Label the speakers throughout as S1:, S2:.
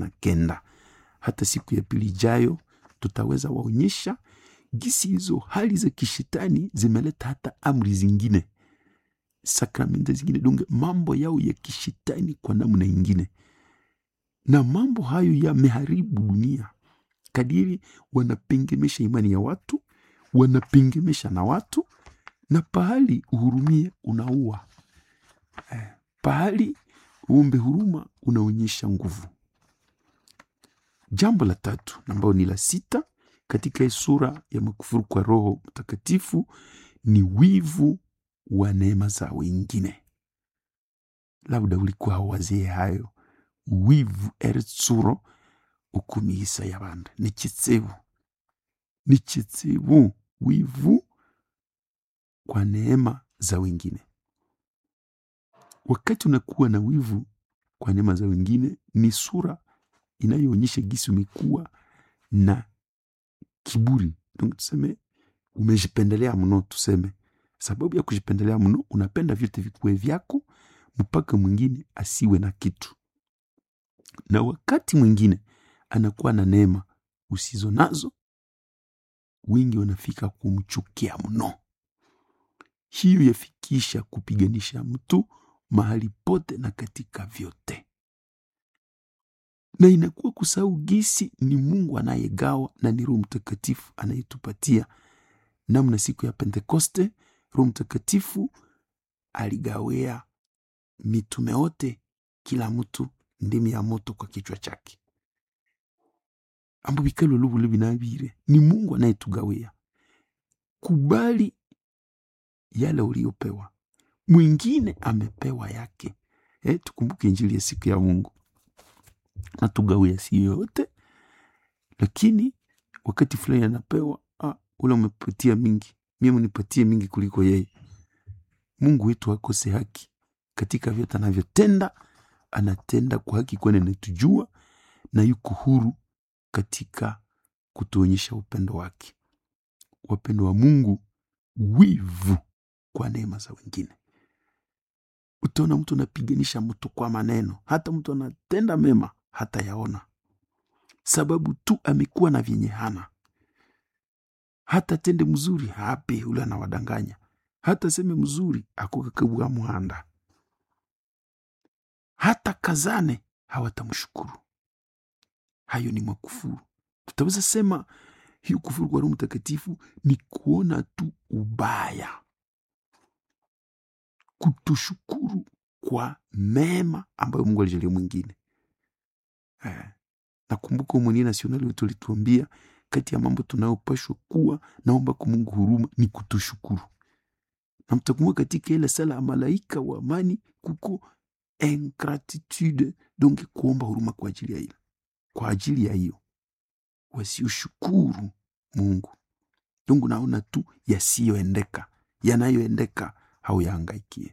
S1: na kenda. Hata siku ya pili ijayo tutaweza waonyesha gisi hizo hali za kishetani zimeleta hata amri zingine, sakramenti zingine, donge mambo yao ya kishetani kwa namna ingine, na mambo hayo yameharibu dunia kadiri wanapengemesha imani ya watu, wanapengemesha na watu, na pahali uhurumie unaua eh, pahali uombe huruma unaonyesha nguvu. Jambo la tatu ambayo ni la sita katika hii sura ya makufuru kwa Roho Mtakatifu ni wivu wa neema za wengine. Labda ulikuwa hawazie hayo, wivu eritsuro ukumihisa y'abandi ni kitsebu, ni kitsebu, wivu kwa neema za wengine. Wakati unakuwa na wivu kwa neema za wengine, ni sura inayoonyesha gisi umekuwa na kiburi. Donc tuseme umejipendelea mno, tuseme sababu ya kujipendelea mno, unapenda vyote vikuwe vyako mpaka mwingine asiwe na kitu, na wakati mwingine anakuwa na neema usizo nazo, wengi wanafika kumchukia mno. Hiyo yafikisha kupiganisha mtu mahali pote na katika vyote, na inakuwa kusahau gisi ni Mungu anayegawa na ni Roho Mtakatifu anayetupatia. Namna siku ya Pentekoste Roho Mtakatifu aligawea mitume wote, kila mtu ndimi ya moto kwa kichwa chake, ambo bikalo lubule binabire ni Mungu anayetugawia. Kubali yale uliopewa, mwingine amepewa yake. Eh, tukumbuke Injili ya siku ya Mungu natugawia si yote, lakini wakati fulani anapewa ah, ule umepatia mingi, mimi unipatie mingi kuliko yeye. Mungu wetu akose haki katika vyote anavyotenda, anatenda kwa haki, kwani anatujua na yuko huru katika kutuonyesha upendo wake. Wapendo wa Mungu, wivu kwa neema za wengine. Utaona mtu anapiganisha mtu kwa maneno, hata mtu anatenda mema hata yaona, sababu tu amekuwa na vyenye hana. Hata tende mzuri hape, ule anawadanganya. Hata seme mzuri akukakabua muhanda, hata kazane hawatamshukuru. Hayo ni makufuru. Tutaweza sema hiyo kufuru kwa Roho Mtakatifu ni kuona tu ubaya, kutoshukuru kwa mema ambayo Mungu alijalia mwingine. Eh, nakumbuka umwenye nasionali wetu alituambia kati ya mambo tunayopashwa kuwa naomba kwa Mungu huruma ni kutoshukuru, na mtakumbuka katika ile sala ya malaika wa amani kuko ingratitude, donc kuomba huruma kwa ajili ya hilo, kwa ajili ya hiyo wasioshukuru Mungu. Donc naona tu yasiyoendeka, yanayoendeka hauyahangaikie.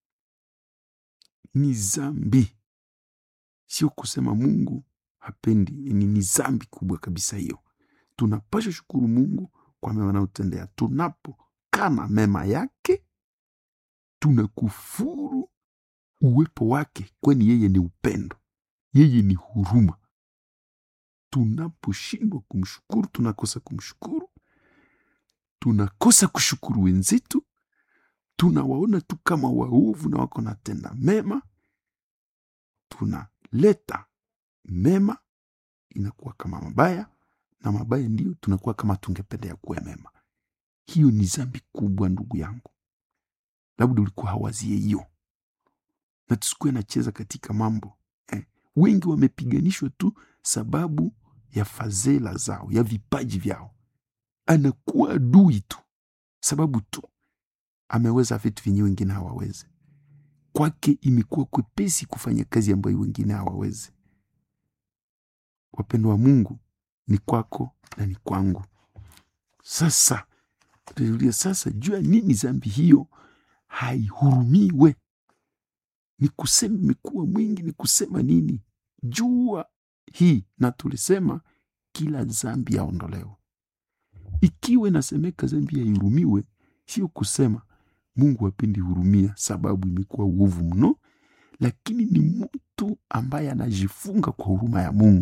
S1: Ni zambi, sio kusema Mungu hapendi, ni ni zambi kubwa kabisa hiyo. Tunapasha shukuru Mungu kwa mema anayotendea. Tunapokana mema yake, tunakufuru uwepo wake, kwani yeye ni upendo, yeye ni huruma. Tunaposhindwa kumshukuru, tunakosa kumshukuru, tunakosa kushukuru wenzetu, tunawaona tu kama waovu na wako natenda mema, tunaleta mema inakuwa kama mabaya na mabaya ndiyo tunakuwa kama tungependea kuwa mema. Hiyo ni zambi kubwa, ndugu yangu, labda ulikuwa hawazie hiyo, na tusikuwe nacheza katika mambo eh. Wengi wamepiganishwa tu sababu ya fadhila zao, ya vipaji vyao, anakuwa adui tu sababu tu ameweza vitu vyenye wengine hawawezi. Kwake imekuwa kwepesi kufanya kazi ambayo wengine hawawezi. Wapendo wa Mungu, ni kwako na ni kwangu. Sasa tuulia sasa, jua nini zambi hiyo haihurumiwe? Ni kusema imekuwa mwingi, ni kusema nini? Jua hii, na tulisema kila zambi yaondolewa. Ikiwa inasemeka zambi haihurumiwe, sio kusema Mungu hapendi hurumia sababu imekuwa uovu mno, lakini ni mtu ambaye anajifunga kwa huruma ya Mungu.